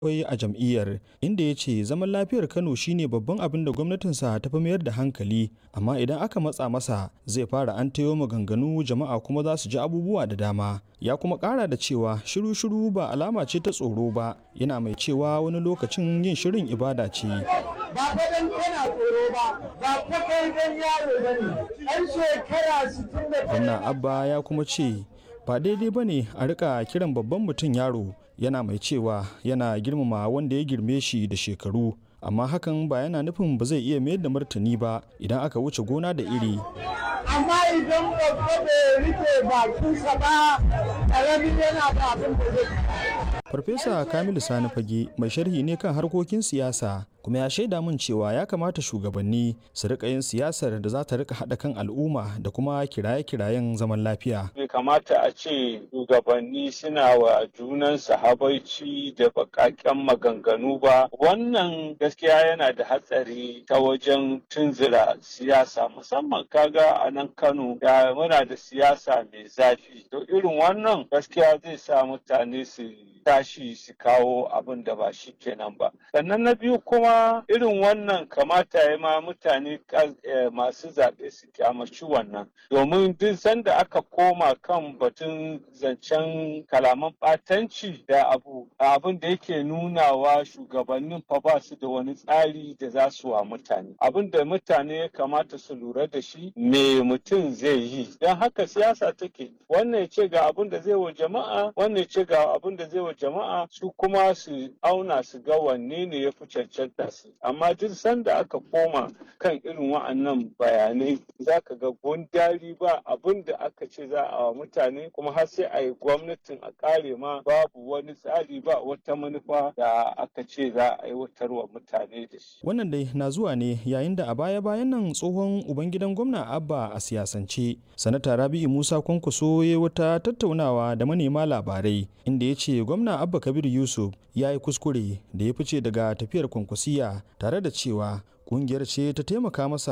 akwai a jam'iyyar inda ya ce zaman lafiyar kano shine babban abin da gwamnatinsa ta fi mayar da hankali amma idan aka matsa masa zai fara an tayo maganganu jama'a kuma za su ji abubuwa da dama ya kuma kara da cewa shiru-shiru ba alama ce ta tsoro ba yana mai cewa wani lokacin yin shirin ibada ce ba fa dan kana tsoro ba ba fa kai dan yaro bane an shekara 60 gwamna abba ya kuma ce ba daidai ba ne a rika kiran babban mutum yaro yana mai cewa yana girmama wanda ya girme shi da shekaru amma hakan ba yana nufin ba zai iya mayar da martani ba idan aka wuce gona da iri amma idan babba bai rike bakinsa ba ƙaramin yana da abin da zai farfesa kamilu sani fage mai sharhi ne kan harkokin siyasa kuma ya shaida min cewa ya kamata shugabanni su rika yin siyasar da za ta rika haɗa kan al'umma da kuma kiraye-kirayen zaman lafiya bai kamata a ce shugabanni suna wa junansu habaici da bakaken maganganu ba wannan gaskiya yana da hatsari ta wajen tunzura siyasa musamman kaga a nan kano da muna da siyasa mai zafi to irin wannan gaskiya zai sa mutane su tashi su kawo abin da ba shi kenan ba sannan na biyu kuma irin wannan kamata ya ma mutane masu zaɓe su kyamaci wannan domin duk sanda aka koma kan batun zancen kalaman ɓatanci da abu abin da yake nunawa shugabannin fa ba su da wani tsari da za su wa mutane abin da mutane ya kamata su lura da shi me mutum zai yi don haka siyasa take wannan ya ce ga abin da zai wa jama'a wannan ya ce ga abin da zai wa jama'a su kuma su auna su ga wanne ne ya fi cancanta su amma duk sanda aka koma kan irin wa'annan bayanai za ka ga gundari ba abin da aka ce za a wa mutane kuma har sai a yi gwamnatin a kare ma babu wani tsari ba wata manufa da aka ce za a aiwatar wa mutane da shi. wannan dai na zuwa ne yayin da a baya-bayan nan tsohon ubangidan gwamna abba a siyasance sanata rabi'u musa kwankwaso ya wata tattaunawa da manema labarai inda ya ce gwamna abba kabir yusuf ya yi kuskure da ya fice daga tafiyar kwankwasiya tare da cewa kungiyar ce ta taimaka masa